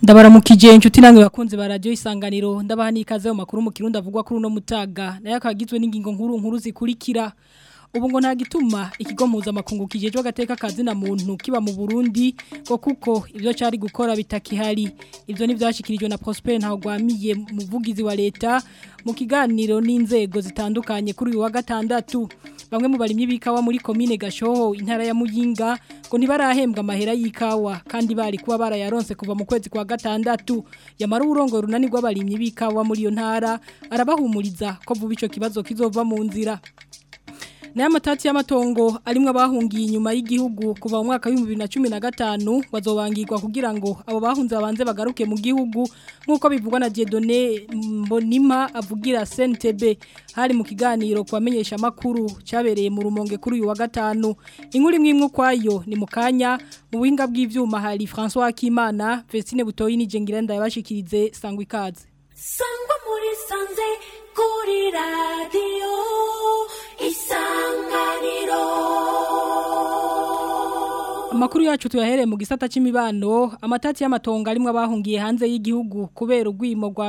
ndabaramukije inshuti namwe bakunze ba radio isanganiro ndabaha nikaze mu makuru mu kirundi avugwa kuri uno mutaga nayo akagizwe n'ingingo nkuru nkuru zikurikira ubu ngo nta gituma ikigo mpuzamakungu kijejwe agateka kazi na muntu kiba mu Burundi ngo kuko ibyo cyari gukora bitakihari ibyo nivyashikirijwe na Prosper ntaho gwamiye muvugizi wa leta mu kiganiro n'inzego zitandukanye kuri uyu wa gatandatu bamwe mu barimyi bikawa muri commune Gashoho intara ya Muyinga ngo ntibarahembwa amahera y'ikawa kandi bari kuba barayaronse kuva mu kwezi kwa gatandatu yamara uburongo runani rw'abarimyi bikawa muri iyo ntara arabahumuriza ko vuba ico kibazo kizova mu nzira Naya matati y'amatongo arimwe abahungiye inyuma y'igihugu kuva mu mwaka wa 2015 bazobangirwa kugira ngo abo bahunze abanze bagaruke mu gihugu nkuko bivugwa na Dieudonné Mbonima avugira CNTB hari mu kiganiro kwamenyesha makuru cyabereye mu rumonge kuri uyu wa gatanu inkuru imwe imwe kwayo ni mukanya mu buhinga bw'ivyuma hari François Kimana Vestine Butoyi ni Jengirenda yabashikirize sangwa ikaze sangwa muri sanze kuri radio isanganiro Amakuru yacu tuyahereye mu gisata c'imibano amatati y'amatongo arimwe abahungiye hanze y'igihugu kubera ugwimo rwa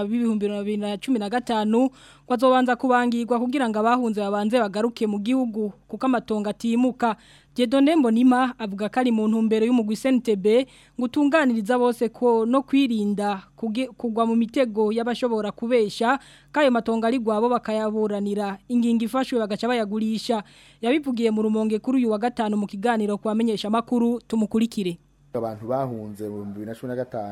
2015 kwazobanza kubangirwa kugira ngo abahunze babanze bagaruke mu gihugu kuko amatongo atimuka Jedone Mbonima avuga ko ari mu ntumbero y'umugwi SNTB ngutunganiriza bose ko no kwirinda kugwa mu mitego y'abashobora kubesha kayo matongo ari gwabo bakayaburanira ingingo ifashwe bagaca bayagurisha yabivugiye mu rumonge kuri uyu wa gatanu mu kiganiro kwamenyesha makuru tumukurikire abantu bahunze mu 2015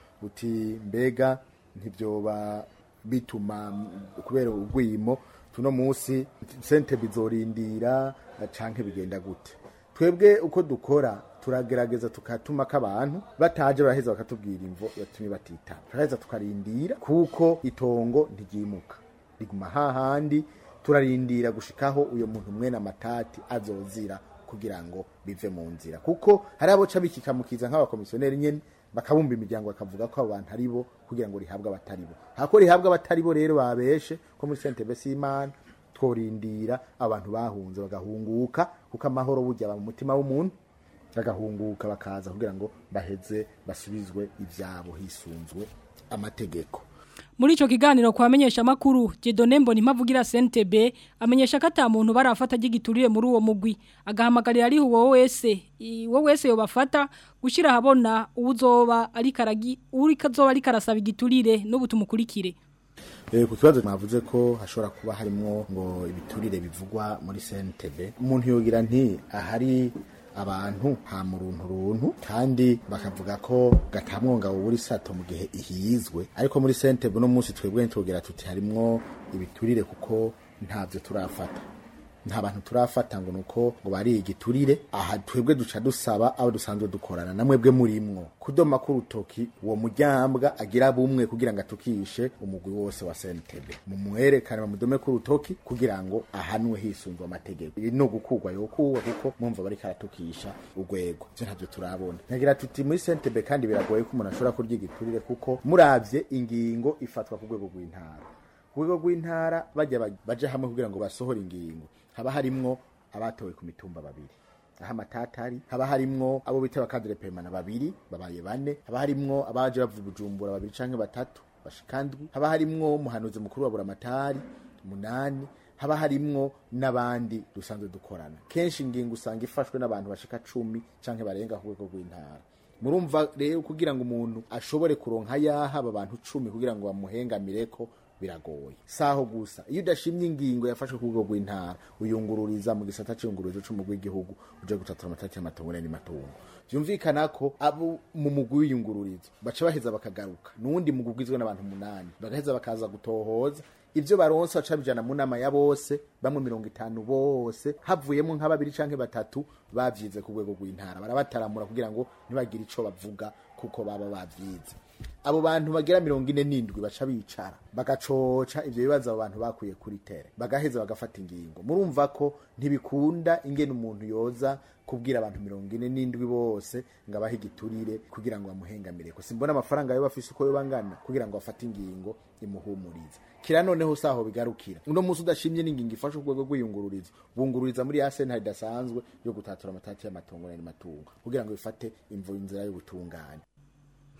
uti mbega ntibyoba bituma kubera ugwimo tuno munsi sente bizorindira canke bigenda gute twebwe uko dukora turagerageza tukatuma k'abantu bataje baraheza bakatubwira imvo yatumye batitaba turaheza tukarindira kuko itongo ntigimuka riguma hahandi turarindira gushikaho uyo muntu mwene amatati azozira kugira ngo bive mu nzira kuko hari abo ca bikikamukiza nk'abakomisiyoneri nyene bakabumba imiryango bakavuga ko abo bantu ari bo kugira ngo rihabwe abatari bo hako rihabwe abatari bo rero babeshe ko muri sentebe s'imana tworindira abantu bahunze bagahunguka kuko amahoro burya aba mu mutima w'umuntu bagahunguka bakaza kugira ngo baheze basubizwe ivyabo hisunzwe amategeko muri ico kiganiro kwamenyesha makuru Jedone Mboni mavugira CNTB amenyesha ko ata muntu barafata gigiturire muri uwo mugwi agahamagarira ari uwo wese wo wese yobafata gushira habona uzoba ari karagi uri kazoba ari karasaba igiturire no butumukurikire Eh ku kibazo mwavuze ko hashobora kuba harimo ngo ibiturire bivugwa muri CNTB umuntu yogira nti ahari abantu ha muruntu runtu kandi bakavuga ko gatamwonga buri sato mu gihe ihizwe ariko muri CNTB no munsi twebwe ntugera tuti harimwo ibiturire kuko ntavyo turafata nta bantu turafata ngo nuko ngo bari igiturire aha twebwe duca dusaba abo dusanzwe dukorana namwebwe murimwo kudoma ku rutoki uwo mujyambwa agira bumwe kugira ngo atukishe umugwi wose wa CNTB mumwerekane bamudome ku rutoki kugira ngo ahanwe hisunzwe amategeko no gukugwa yo kuwa kuko mwumva bari karatukisha urwego byo ntavyo turabona ntagira tuti muri CNTB kandi biragoye ko umuntu ashobora kurya igiturire kuko muravye ingingo ifatwa ku rwego rw'intara ku rwego rw'intara bajya baje hamwe kugira ngo basohore ingingo haba harimwo abatowe ku mitumba babiri aho amatatari haba harimwo abo bita bakadire permana babiri babaye bane haba harimwo abaje bavuye bujumbura babiri canke batatu bashikandwi haba harimwo umuhanuzi mukuru wa buramatari umunani haba harimwo n'abandi dusanzwe dukorana kenshi ingingo usanga ifashwe n'abantu bashika cumi canke barenga ku rwego rw'intara murumva rero kugira ngo umuntu ashobore kuronka yaha aba bantu cumi kugira ngo bamuhengamireko biragoye saho gusa iyo udashimye ingingo yafashwe ku rwego rw'intara uyungururiza mu gisata cy'iyungururizo c'umugwi w'igihugu uje gutatura amatati y'amatongo n'amatungo vyumvikana ko abo mu mugwi w'iyungururizo baca baheza bakagaruka n'uwundi mugwi ugizwe n'abantu umunani bagaheza bakaza gutohoza ivyo baronse baca bijana mu nama ya bose bamwe mirongo itanu bose havuyemo nka babiri canke batatu bavyize ku rwego rw'intara barabataramura kugira ngo ntibagire ico bavuga kuko baba bavyize abo bantu bagera mirongo ine n'indwi baca bicara bagacoca ivyo bibazo abo bantu bakuye kuri tere bagaheza bagafata ingingo murumva ko ntibikunda ingene umuntu yoza kubwira abantu mirongo ine n'indwi bose ngo abahe igiturire kugira ngo bamuhengamire ko simbona amafaranga yo bafise uko yoba angana kugira ngo bafate ingingo imuhumurize kira noneho saho bigarukira uno munsi udashimye n'ingingo ifashe urwego rw'iyungururizo bungururiza muri ya sentare idasanzwe yo gutatura amatati y'amatongo n'amatungo kugira ngo bifate imvo inzira y'ubutungane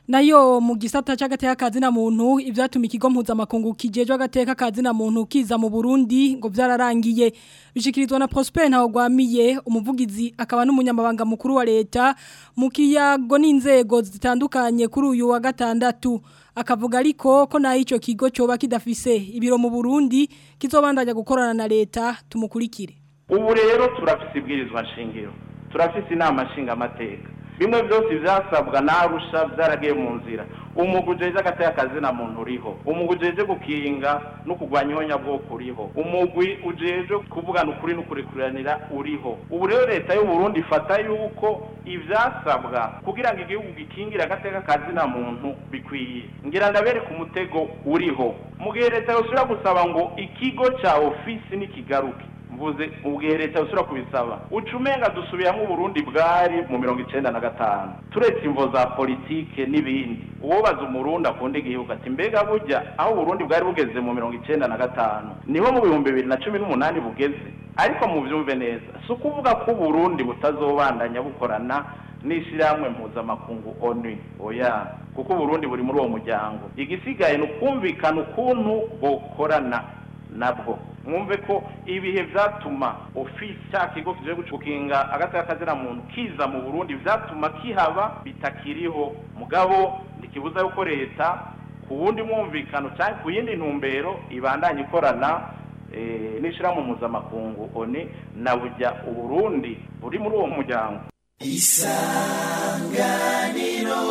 nayo mu gisata cy'agateka kazi na muntu ibyatuma ikigo mpuzamakungu kijejwe agateka kazi na muntu kiza mu Burundi ngo byararangiye bishikirizwa na Prosper Ntawagwamiye umuvugizi akaba n'umunyamabanga mukuru wa leta mu kiyago n'inzego zitandukanye kuri uyu wa gatandatu akavuga ariko ko naho icyo kigo cyoba kidafise ibiro mu Burundi kizobandanya gukorana na leta tumukurikire ubu rero turafise ibwirizwa nshingiro turafise inama nshingamateka bimwe byose byasabwa narusha byaragiye mu nzira umugwi ujeje agateka kazi na muntu uriho umugwi ujeje gukinga no kurwanya ihonyabwoko uriho umugwi ujeje kuvugana ukuri no kurekuranira uriho ubu rero leta y'u Burundi ifata yuko ivyasabwa kugira ngo igihugu gikingire agateka kazi na muntu bikwiye ngira ndabereka umutego uriho mu gihe leta yosubira gusaba ngo ikigo ca ofisi nikigaruke mvuze ubwihe leta usura kubisaba ucumenga dusubiramo Burundi bwari mu mirongo icenda na gatanu turetse imvo za politike n'ibindi uwobaza umurundi akunda igihugu ati mbega burya aho Burundi bwari bugeze mu mirongo icenda na gatanu niho mu bihumbi bibiri na cumi n'umunani bugeze ariko muvyumve neza si ukuvuga ko Burundi butazobandanya bukorana n'ishyirahamwe mpuzamakungu onu oya kuko Burundi buri muri uwo muryango igisigaye ni ukumvikana ukuntu bokorana nabwo mwumve ko ibihe vyatuma ofisi cya kigo kije gukinga agateka kazira muntu kiza mu Burundi vyatuma kihaba bitakiriho mugabo ndikibuza yuko leta ku wundi mwumvikano cyangwa ku yindi ntumbero ibandanye ikorana e, n'ishira mu mpuzamakungu oni na burya uburundi buri muri uwo muryango isanganiro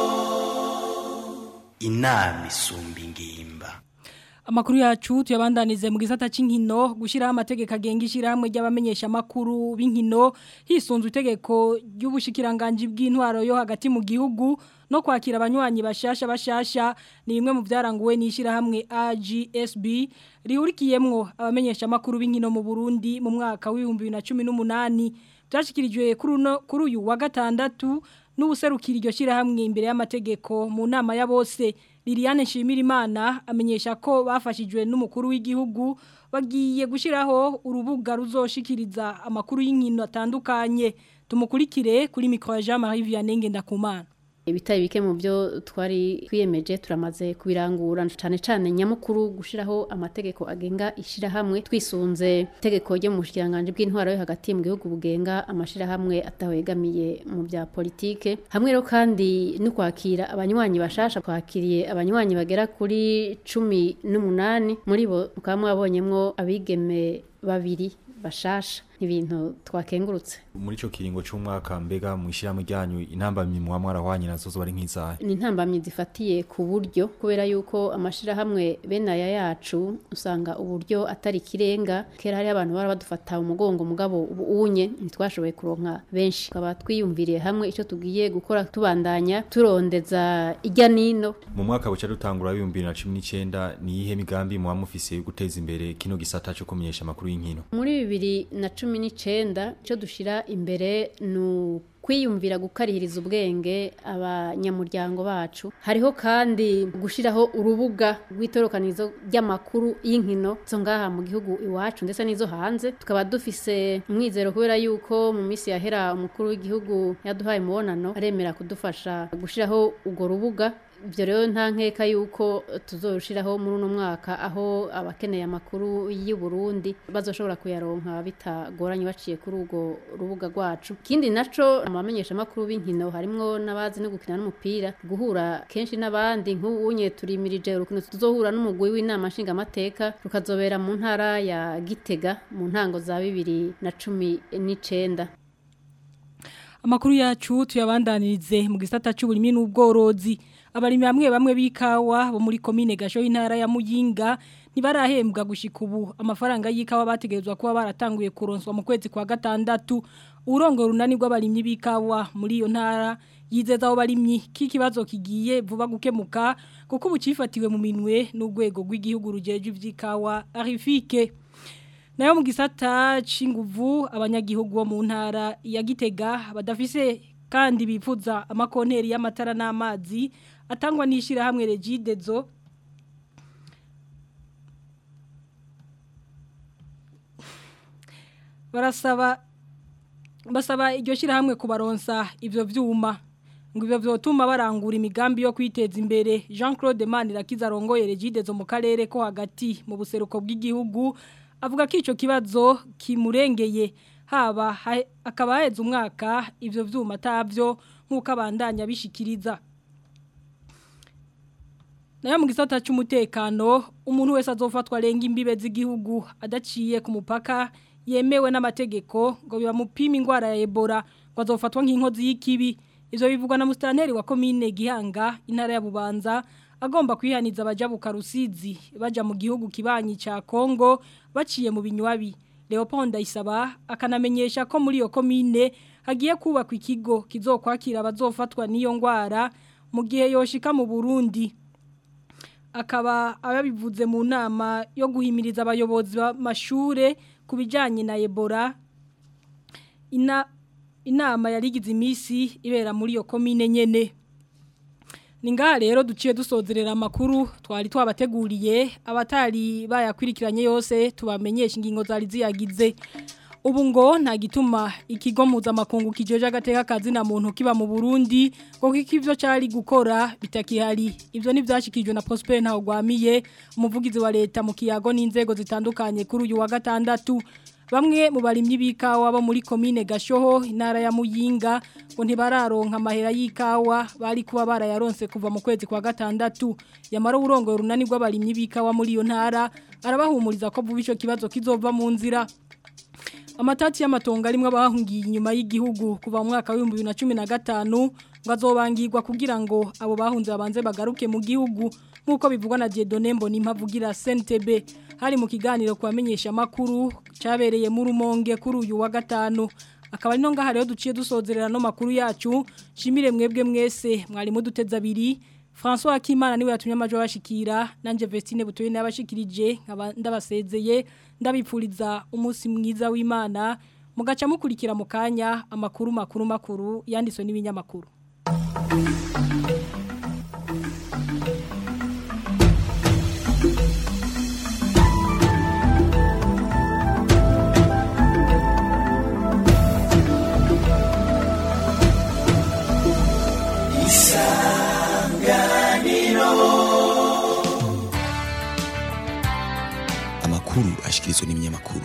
inama isumba ingimba Amakuru yacu tuyabandanize mu gisata c'inkino gushiraho amategeko agenga ishyirahamwe ry'abamenyesha makuru b'inkino hisunzwe itegeko ry'ubushikiranganje bw'intwaro yo hagati mu gihugu no kwakira abanywanyi bashasha bashasha ni bimwe mu byaranguwe n'ishyirahamwe AGSB rihurikiyemwo abamenyesha makuru b'inkino mu Burundi mu mwaka w'ibihumbi 2018 byashikirijwe kuri uyu wa gatandatu n'ubuserukira iryo shyirahamwe imbere y'amategeko mu nama ya bose Liliane Nshimirimana amenyesha ko bafashijwe n'umukuru w'igihugu bagiye gushiraho urubuga ruzoshikiriza amakuru y'inkino atandukanye tumukurikire kuri micro ya Jean-Marie Vianney Ngendakumana ibitari bike mu byo twari twiyemeje turamaze kubirangura cyane cyane nyamukuru gushiraho amategeko agenga ishirahamwe twisunze itegeko ryo mu bushikiranganje bw'intwaro yo hagati mu gihugu bugenga amashirahamwe atahegamiye mu bya politike hamwe rero kandi no kwakira abanywanyi bashasha twakiriye abanywanyi bagera kuri cumi n'umunani muri bo mukaba mwabonyemwo abigeme babiri bashasha ibintu twakengurutse muri ico kiringo c'umwaka mbega mu ishyirahamwe ryanyu intambamyi muba mwarahwanye nazo zo bari nk'izahe ni intambamyi zifatiye ku buryo kubera yuko amashirahamwe bene aya yacu usanga uburyo atari kirenga kera hari abantu bara badufata umugongo mugabo ubu unye ntitwashoboye kuronka benshi tukaba twiyumviriye hamwe ico tugiye gukora tubandanya turondeza ijya nino mu mwaka buca dutangura w'ibihumbi bibiri na cumi n'icenda ni iyihe migambi muba mufise yo guteza imbere kino gisata co kumenyesha amakuru y'inkino muri bibiri na cumi n'icenda icyo dushyira imbere ni kwiyumvira gukarihiriza ubwenge abanyamuryango bacu hariho kandi gushyiraho urubuga rw'itorokanizo ry'amakuru y'inkino zo ngaha mu gihugu iwacu ndetse n'izo hanze tukaba dufise umwizero kubera yuko mu minsi yahera umukuru w'igihugu yaduhaye umubonano aremera kudufasha gushyiraho urwo rubuga ibyo rero nta nkeka yuko tuzorushiraho muri uno mwaka aho abakeneye amakuru y'u Burundi bazoshobora kuyaronka bitagoranye baciye kuri urwo rubuga rwacu ikindi naco amamenyesha amakuru b'inkino harimwo n'abazi no gukina n'umupira guhura kenshi n'abandi nk'ubunye turimirije urukino tuzohura n'umugwi w'inama nshingamateka rukazobera mu ntara ya Gitega mu ntango za bibiri na cumi n'icenda Amakuru yacu tuyabandanirize mu gisata cy'uburimi n'ubworozi abarimi bamwe bamwe b'ikawa bo muri komine gasho y'intara ya Muyinga ntibarahembwa gushika ubu amafaranga y'ikawa bategerezwa kuba baratanguye kuronswa mu kwezi kwa gatandatu urongo runani rw'abarimyi b'ikawa muri iyo ntara yizeza abo barimyi k'ikibazo kigiye vuba gukemuka kuko ubu cifatiwe mu minwe n'urwego rw'igihugu rujeje ivy'ikawa arifike nayo mu gisata c'inguvu abanyagihugu bo mu ntara ya Gitega badafise kandi bifuza amakonteri y'amatara n'amazi atangwa n'ishira hamwe Regidezo barasaba basaba iryo shira hamwe kubaronsa ivyo vyuma ngo ibyo byotuma barangura imigambi yo kwiteza imbere Jean Claude Manirakiza arongoye Regide zo mu karere ko hagati mu buseruko bw'igihugu avuga ko ico kibazo kimurengeye haba ha- akaba haheze umwaka ivyo vyuma atavyo nk'uko abandanya bishikiriza nayo mu gisata cy'umutekano umuntu wese azofatwa arenga imbibe z'igihugu adaciye ku mupaka yemewe n'amategeko ngo bibamupima indwara ya Ebola ngo azofatwa nk'inkozi y'ikibi ivyo bivugwa na mustanteri wa komine Gihanga intara ya Bubanza agomba kwihaniza abajabuka rusizi baja mu gihugu kibanyi ca Kongo baciye mu binywabi Leopold Ayisaba akanamenyesha ko muri iyo komine hagiye kubakwa ikigo kizokwakira abazofatwa n'iyo ngwara mu gihe yoshika mu Burundi akaba ababivuze mu nama yo guhimiriza abayobozi b'amashure ku bijyanye na Ebola ina inama yarigize iminsi ibera muri iyo komine nyene ni ngaha rero duciye dusozerera amakuru twari twabateguriye abatari bayakurikiranye yose tubamenyesha ingingo zari ziyagize ubu ngo nta gituma ikigo mpuzamakungu kijeje agateka kazi na muntu kiba mu Burundi ngo kiko ivyo cari gukora bitakihari ivyo nivyashikijwe na Prosper ntaho gwamiye umuvugizi wa leta mu kiyago n'inzego zitandukanye kuri uyu wa gatandatu bamwe mu barimyi b'ikawa bo muri komine Gashoho intara ya Muyinga ngo ntibararonka amahera y'ikawa bari kuba barayaronse kuva mu kwezi kwa gatandatu yamara urongo runani rw'abarimyi b'ikawa muri iyo ntara arabahumuriza ko vuba ico kibazo kizova mu nzira Amatati y'amatongo arimwe abahungiye inyuma y'igihugu kuva mu mwaka wa 2015 ngo azobangirwa kugira ngo abo bahunze babanze bagaruke mu gihugu nkuko bivugwa na Dieudonne Mbonimpavugira CNTB hari mu kiganiro kwamenyesha makuru cabereye mu rumonge kuri uyu wa gatanu akaba ari no ngaha rero duciye dusozerera no makuru yacu shimire mwebwe mwese mwari muduteza abiri François Akimana niwe yatumye amajo bashikira nanje Vestine butoye nabashikirije nkaba ndabasezeye ndabipfuriza umunsi mwiza w'Imana mugaca mukurikira mu kanya amakuru makuru makuru yanditswe n'ibinyamakuru amakuru ashikirizwa n'ibinyamakuru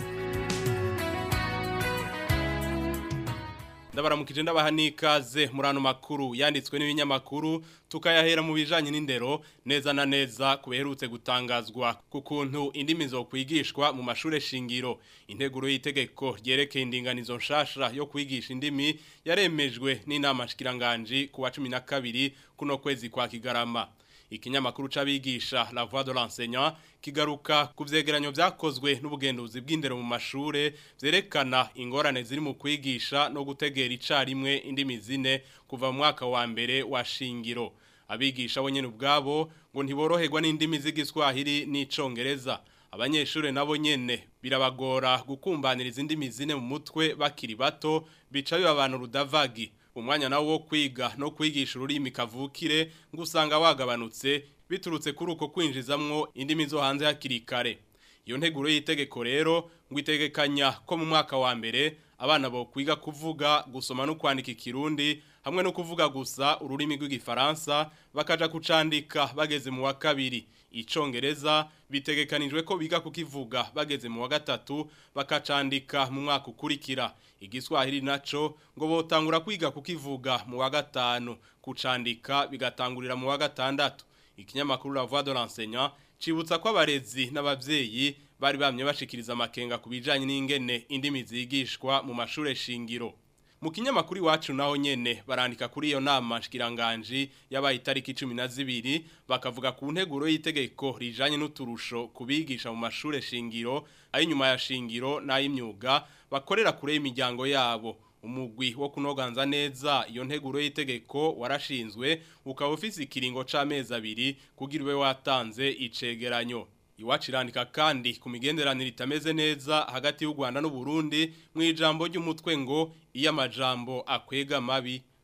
ndabaramukije ndabaha n'ikaze muri ano makuru yanditswe n'ibinyamakuru tukayahera mu bijanye n'indero neza na neza kuberutse gutangazwa ku kuntu indimi zo kwigishwa mu mashure shingiro integuro y'itegeko ryerekeye indinganizo nshasha yo kwigisha indimi yaremejwe n'inama shikiranganje ku wa 12 kuno kwezi kwa Kigarama ikinyamakuru c'abigisha La Voix de l'enseignant kigaruka ku vyegeranyo vyakozwe n'ubugenduzi bw'indero mu mashure vyerekana ingorane ziri mu kwigisha no gutegera icarimwe indimi zine kuva mu mwaka wa mbere wa shingiro abigisha bo nyene ubwabo ngo ntiboroherwa n'indimi z'igiswahili n'icongereza abanyeshure nabo nyene birabagora gukumbaniriza indimi zine mu mutwe bakiri bato bica bibabana urudavagi umwanya nawo wo kwiga no kwigisha ururimi kavukire ngo usanga wagabanutse biturutse kuri uko kwinjizamwo indimi zo hanze hakiri kare iyo nteguro y'itegeko rero ngo itegekanya ko mu mwaka wa mbere abana bo kwiga kuvuga gusoma no kwandika ikirundi hamwe no kuvuga gusa ururimi rw'igifaransa bakaja kucandika bageze mu wa kabiri icongereza bitegekanijwe ko biga kukivuga bageze mu wa gatatu bakacandika mu mwaka ukurikira igiswahili naco ngo botangura kwiga kukivuga mu wa gatanu kucandika bigatangurira mu wa gatandatu ikinyamakuru La Voix de l'enseignant cibutsa ko abarezi n'abavyeyi bari bamye bashikiriza amakenga kubijanye n'ingene indimi zigishwa mu mashure shingiro mu kinyamakuru iwacu naho nyene barandika kuri iyo nama shikiranganje yabaye itariki 12 bakavuga ku nteguro y'itegeko rijanye n'uturusho kubigisha mu mashure shingiro ari nyuma ya shingiro n'ay'imyuga bakorera kure y'imiryango yabo umugwi wo kunoganza neza iyo nteguro y'itegeko warashinzwe ukaba ufise ikiringo c'amezi abiri kugira ube watanze icegeranyo Iwacu irandika kandi ku migenderanire itameze neza hagati y'u Rwanda n'u Burundi mu ijambo ry'umutwe ngo iyo amajambo akwega mabi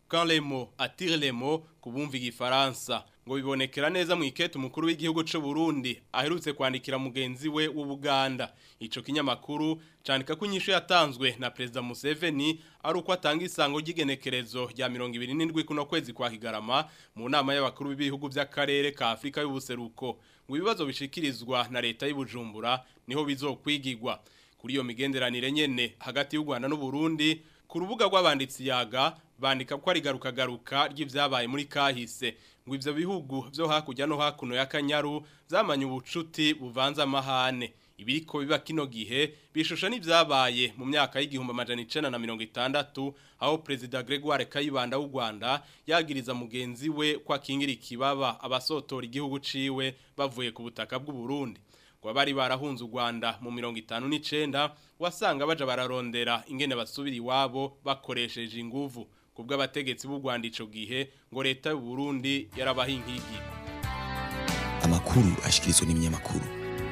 quand les mots attirent les mots kubumva igifaransa ngo bibonekera neza mu ikete umukuru w'igihugu c'u Burundi aherutse kwandikira mugenzi we w'Ubuganda ico kinyamakuru candika ko inyishu yatanzwe na president Museveni ari uko atanga isango ry'igenekerezo rya 27 kuno kwezi kwa Kigarama mu nama y'abakuru b'ibihugu by'akarere ka Afrika y'ubuseruko ngo ibibazo bishikirizwa na leta y'Ibujumbura niho bizokwigirwa kuri iyo migenderanire nyene hagati y'u Rwanda n'u Burundi ku rubuga rw'abanditsi yaga bandika ko ari garuka garuka ry'ivyabaye muri kahise ngo ivyo bihugu byo hakurya no hakuno ya Kanyaru zamanye ubucuti buvanza amahane ibiriko biba kino gihe bishusha n'ivyabaye mu myaka y'igihumbi amajana icenda na mirongo itandatu aho perezida Gregoire Kayibanda w'u Rwanda yagiriza mugenzi we ko akingira ikibaba abasotora igihugu ciwe bavuye ku butaka bw'u Burundi ngo bari barahunze u Rwanda mu 59 wasanga baje bararondera ingene basubira iwabo bakoresheje inguvu kubwo abategetsi b'u Rwanda ico gihe ngo leta y'u Burundi yarabahinkigi amakuru ashikirizwa n'ibinyamakuru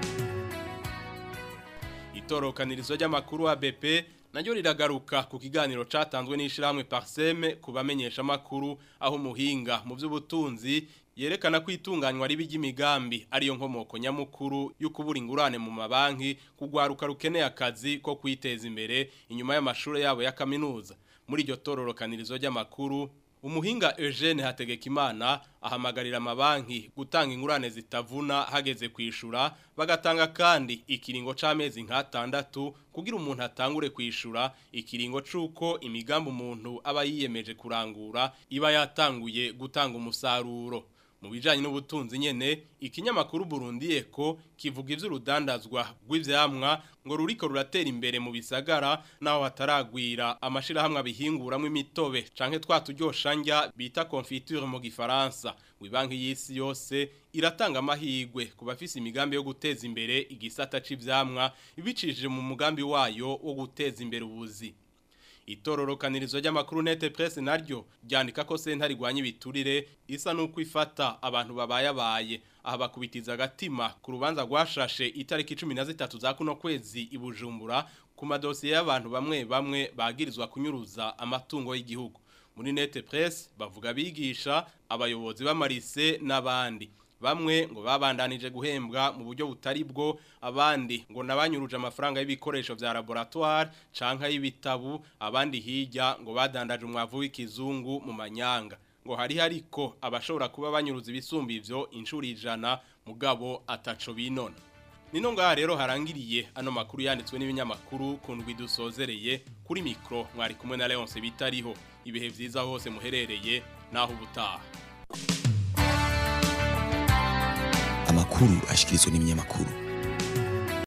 itorokanirizo ry'amakuru wa BP naryo riragaruka ku kiganiro catanzwe n'ishirahamwe Parseme kubamenyesha makuru aho muhinga mu by'ubutunzi yerekana ko itunganywa ribi ry'imigambi ariyo nkomoko nyamukuru y'ukubura ingurane mu mabanki kugwaruka rukeneye akazi ko kwiteza imbere inyuma y'amashuri yabo ya kaminuza muri iryo tororokanirizo ry'amakuru umuhinga Eugene Hategekimana ahamagarira amabanki gutanga ingurane zitavuna hageze kwishura bagatanga kandi ikiringo c'amezi nk'atandatu kugira umuntu atangure kwishura ikiringo c'uko imigambi umuntu aba yiyemeje kurangura iba yatanguye gutanga umusaruro mu bijanye n'ubutunzi nyene ikinyamakuru Burundi Eko kivuga ivy'urudandazwa rw'ivyamwa ngo ruriko ruratera imbere mu bisagara naho hataragwira amashira hamwe abihinguramwe imitobe canke twaturyoshanjya bita confiture mu gifaransa wibanki y'isi yose iratanga amahigwe ku bafise imigambi yo guteza imbere igisata c'ivyamwa ibicishije mu mugambi wayo wo guteza imbere ubuzi itororokanirizo ry'amakuru nete presse naryo ryandika ko sentare igwanya ibiturire isa nuko ifata abantu babayabaye aha bakubitiza agatima ku rubanza rwashashe itariki 13 za kuno kwezi ibujumbura ku madosiye y'abantu bamwe bamwe bagirizwa kunyuruza amatungo y'igihugu muri nete presse bavuga bigisha abayobozi b'amarise n'abandi bamwe ngo babandanije guhembwa mu buryo butari bwo abandi ngo nabanyuruje amafaranga y'ibikoresho vya laboratoire canka y'ibitabu abandi hirya ngo badandaje umwavu w'ikizungu mu manyanga ngo hari hariko abashobora kuba banyuruza ibisumba ivyo inshuro ijana mugabo ataco binona Nino ngaha rero harangiriye ano makuru yanditswe n'ibinyamakuru kundwi dusozereye kuri mikro mwari kumwe na Leonce bitariho ibihe vyiza hose muherereye naho ubutaha amakuru ashikirizwa n'ibinyamakuru